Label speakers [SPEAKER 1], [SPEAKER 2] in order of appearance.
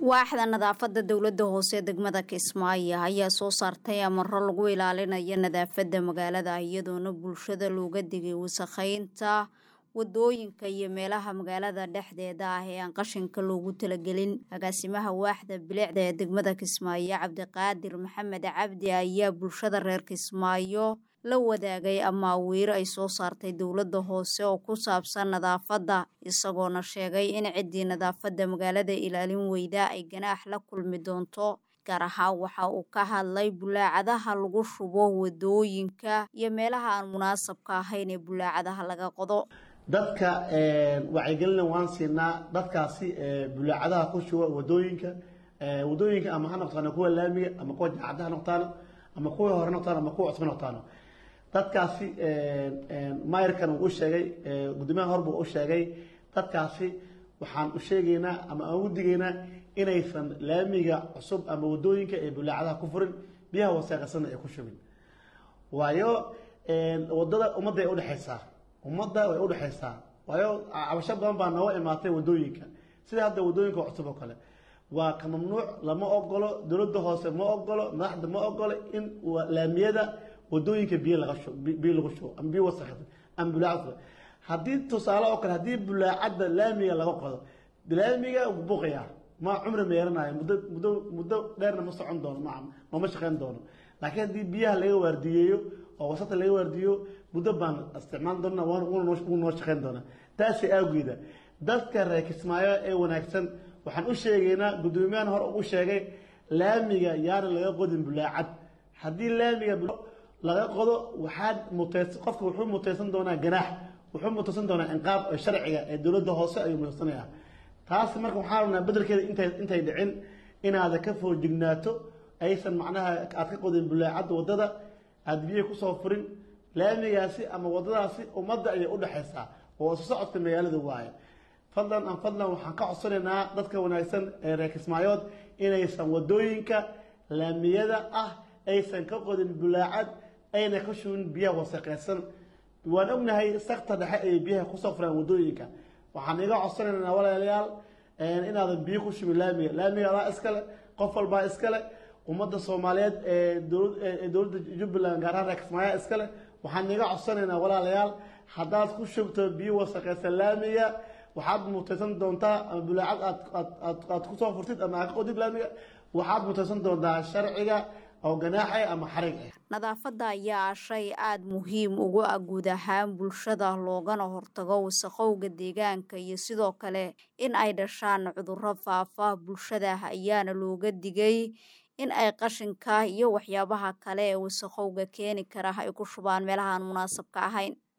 [SPEAKER 1] waaxda nadaafada dowlada hoose degmada kismaayo ayaa soo saartay amaro lagu ilaalinayo nadaafada magaalada iyadoona bulshada looga digay wasakheynta wadooyinka iyo meelaha magaalada dhexdeeda ah ee aan qashinka loogu talagelin agaasimaha waaxda bilicda ee degmada kismaayo cabdiqaadir maxamed cabdi ayaa bulshada reer kismaayo la wadaagay amaawiiro ay soo saartay dowlada hoose oo ku saabsan nadaafadda isagoona sheegay in ciddii nadaafadda magaalada ilaalin weyda ay ganaax la kulmi doonto gaar ahaan waxa uu ka hadlay bulaacadaha lagu shubo wadooyinka iyo meelaha aan munaasabka ahayn ee bulaacadaha laga qodo
[SPEAKER 2] dadka wacyigelina waan siinaa dadkaasi bulaacadaha ku shuba wadooyinka wadooyinka ama ha noqtaano kuwa laamiga ama kuwa jaacada ha noqtaano ama kuwa hore noqtaano ama kuwa cusba noqtaano dadkaasi mayrkan uu u sheegay gudoomiyaha hor buu u sheegay dadkaasi waxaan u sheegaynaa ama aan ugu digaynaa inaysan laamiga cusub ama wadooyinka ee bulaacadaha ku furin biyaha wasaaqasana ay ku shubin waayo wadada ummadda ay udhexaysaa ummadda way udhexaysaa waayo cabasho badan baa nooga imaatay wadooyinka sida hadda wadooyinka cusub oo kale waa ka mamnuuc lama ogolo dowladda hoose ma ogolo madaxda ma ogolo in laamiyada wadooyinka biyo laga shubo biyo lagu shubo ama biyo wasakda ama bulaacad haddii tusaale oo kale haddii bulaacadda laamiga laga qodo laamiga buuqaya ma cumri meeranayo muddo muddo muddo dheerna ma socon doono ma mama shaqeyn doono laakiin haddii biyaha laga waardiyeeyo oo wasaqda laga waardiyo muddo baan isticmaal doona wuu noo shaqeyn doonaa taasi awgeeda dadka reer kismaayo ee wanaagsan waxaan u sheegaynaa guddoomiyahan hore u sheegay laamiga yaana laga qodin bulaacad haddii laamiga laga qodo waxaad muteys qofka wuxuu muteysan doonaa ganaax wuxuu muteysan doonaa inqaab sharciga ee dowladda hoose ayuu muteysanaya taas marka waxaa rabnaa bedelkeeda intay intay dhicin inaada ka foojignaato aysan macnaha aad ka qodin bulaacadda waddada aada biyaha kusoo furin laamigaasi ama waddadaasi ummadda ayay udhexaysaa oo isu socodka magaalada waaye fadlan aan fadlan waxaan ka codsanaynaa dadka wanaagsan ee reer kismaayood inaysan wadooyinka laamiyada ah aysan ka qodin bulaacad ayna ka shubin biyaha wasaqeysan waan ognahay sakta dhexe ay biyaha kusoo furaan wadooyinka waxaan iga codsanaynaa walaalayaal inaadan biyo ku shubin laamiga laamiga adaa iskale qof walbaa iskale ummadda soomaaliyeed ee dowladda jubbaland gaar ahaan reer kismaayo iskale waxaan iga codsanaynaa walaalayaal haddaad ku shubto biyo wasaqeysan laamiga waxaad muteysan doontaa ama bulaacad aad aad kusoo furtid ama aad ka qodid laamiga waxaad muteysan doontaa sharciga oo ganaaxa ama xarig ah
[SPEAKER 1] nadaafadda ayaa shay aada muhiim ugu ah guud ahaan bulshada loogana hortago wasaqowga deegaanka iyo sidoo kale in ay dhashaan cudurro faafa bulshada ayaana looga digay in ay qashinka iyo waxyaabaha kale ee wasaqowga keeni kara ay ku shubaan meelahaan munaasabka ahayn